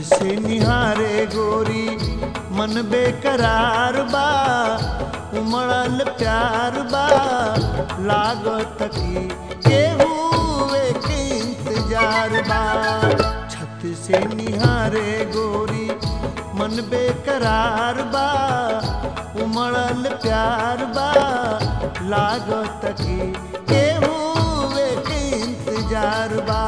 से निहारे गोरी मन बेकरार बा उमड़ल प्यार बा लागत की केहू के इंतजार बा छत से निहारे गोरी मन बेकरार बा उमड़ल प्यार बा लागत की केहू के इंतजार बा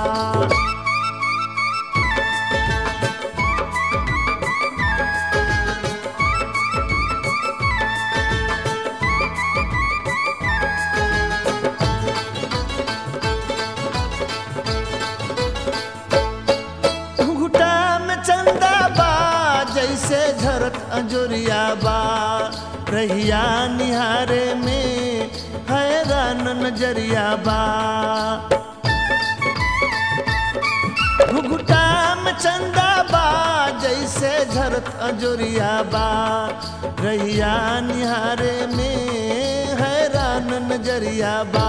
घुटा में चंदा बा जैसे झरत अंजोरिया बा रहिया निहारे में हैरान नजरिया बा घुघुटा में चंदा बा जैसे झरत अंजोरिया बा रहिया निहारे में हैरान नजरिया बा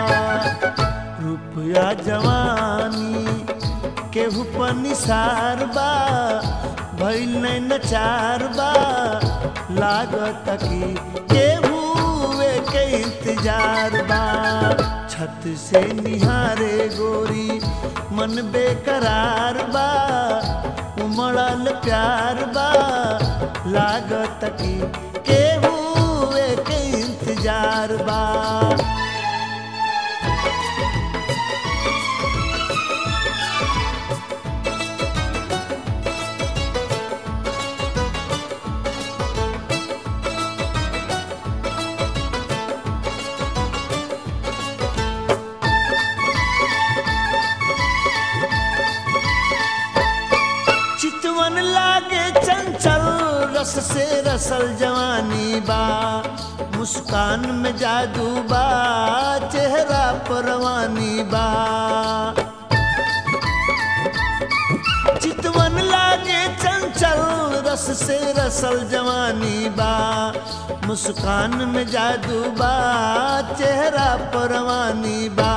रुपया जवानी केहू पर निसार बा भइल नहीं नचार बा लागत की केहू के इंतजार बा छत से निहारे गोरी मन बेकरार बा उमड़ल प्यार बा लागत की केहू के इंतजार बा चितवन लागे चंचल रस से रसल जवानी बा मुस्कान में जादू बा चेहरा परवानी बा चितवन लागे चंचल रस से रसल जवानी बा मुस्कान में जादू बा चेहरा परवानी बा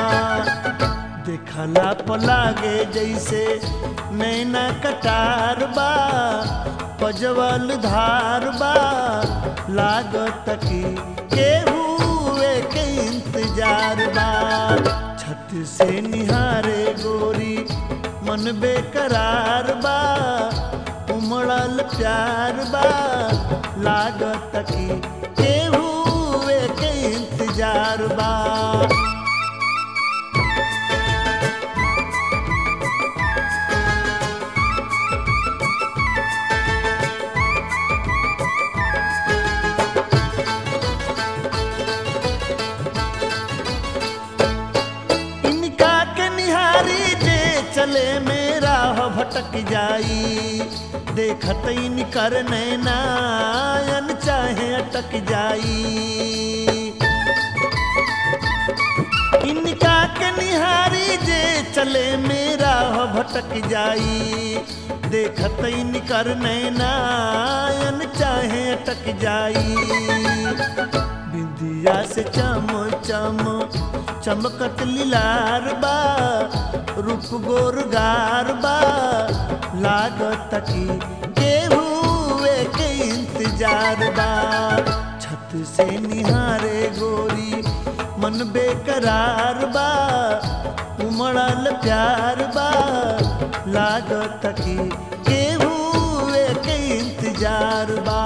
देखला पलागे जैसे नैना कटार बा पजवल धार बा लागत की केहू के इंतजार बा छत से निहारे गोरी मन बेकरार बा उमड़ल प्यार बा लागत की केहू के इंतजार बा इनका के निहारी जे चले मेरा हो भटक जाई देखत इनकर नैनायन चाहे अटक जाई इनका के निहारी जे चले मेरा हो भटक जाई देखत इनकर नैनायन चाहे अटक जाई बिंदिया से चम चम चमकत लीलार बा रूप गोरगार बा लागत की केहू के इंतजार बा छत से निहारे गोरी मन बेकरार बा उमड़ल प्यार बा लागत की केहू के इंतजार बा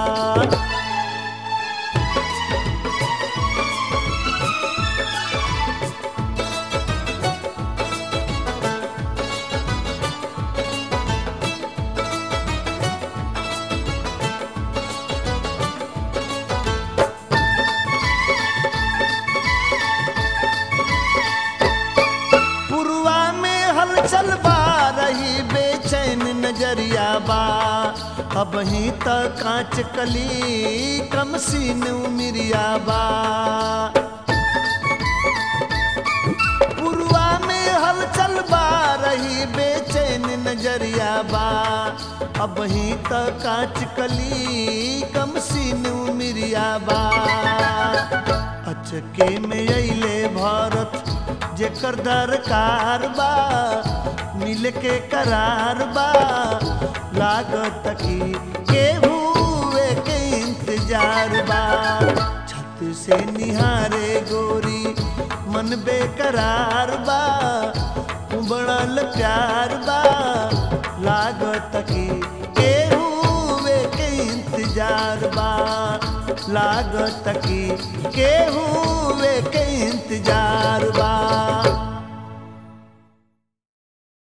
पुरवा में हलचल बा रही बेचैन नजरिया बा अब ही तक कांच कली कम सीन उमिरिया बा पुरवा में हलचल बा रही बेचैन नजरिया बा अब ही तक कांच कली कम सीन उमिरिया बा अचके में अइले भारत जेकर दरकार बा मिल के करार बा लागत की केहू के इंतजार बा छत से निहारे गोरी मन बेकरार बा उबड़ल प्यार बा लागत की केहू के इंतजार बा लागत की केहू के इंतजार बा